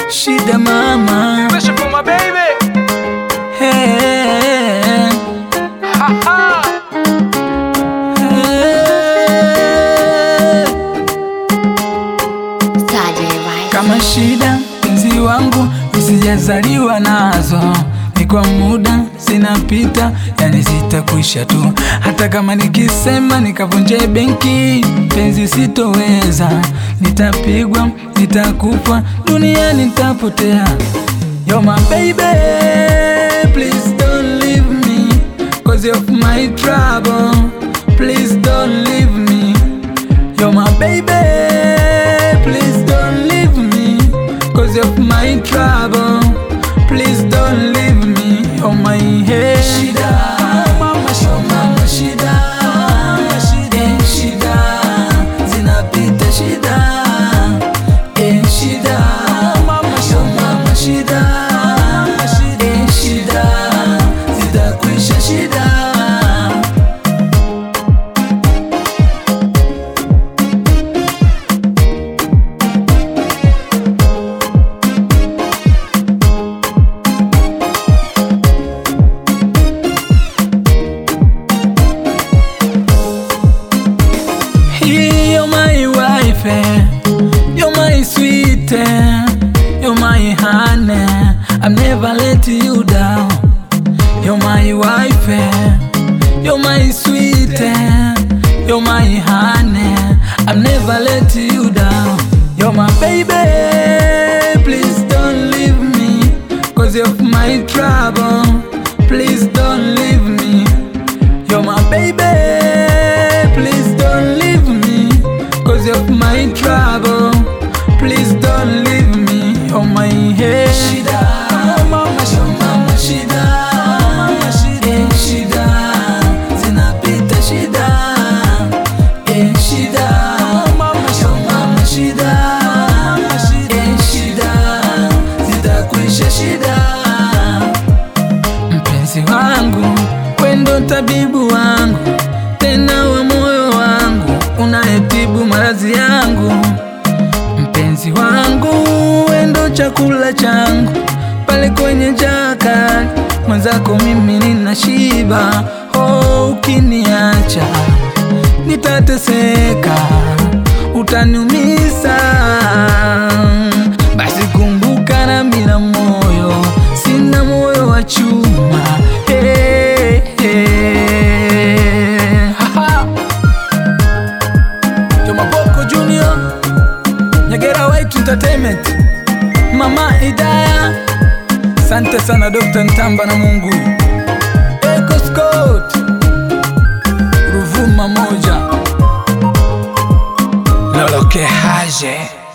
shida mama Special for my baby. hey, Ha ha. hey. Saturday, right? kama shida mpenzi wangu nisijazaliwa nazo ni kwa muda zinapita yani zitakwisha tu hata kama nikisema nikavunje benki penzi sitoweza nitapigwa nitakufa duniani nitapotea You're my baby, please don't leave me Cause of my trouble, please don't leave me You're my baby, please don't leave me Cause of my trouble, please don't leave me You're my head Shida, mama shida, mama shida Eh, shida, zinapita shida Eh, shida, mama shida, mama shida Eh, shida, zitakwisha shida You're my wife, eh. you're my sweet, eh. you're my honey. I'm never let you down. You're my wife, eh. you're my sweet, eh. you're my honey. I'm never let you down. You're my baby, please don't leave me. Cause of my trouble, please don't leave me. You're my baby, please don't leave me. Cause of my trouble, please don't leave me. You're my head. Shida, mama shida, mama shida, mama shida, eh, shida, zinapita shida, eh, shida, mama shida, mama shida, mama shida, eh, shida, zitakwisha shida mpenzi wangu, wendo tabibu wangu, tena wa moyo wangu, unayetibu maradhi yangu. Mpenzi wangu, wendo chakula changu, pale kwenye jaka mwenzako mimi nina shiba. Oh, ukiniacha nitateseka, utaniumiza. Basi kumbuka na mina moyo, sina moyo wa chuma. Hey, hey. Ha, ha. Joma Boko Junior, Nyagera White Entertainment, Mama Idaya, sante sana Dr. Ntamba na Mungu, Echo Scott, Ruvuma moja, Loloke Haje.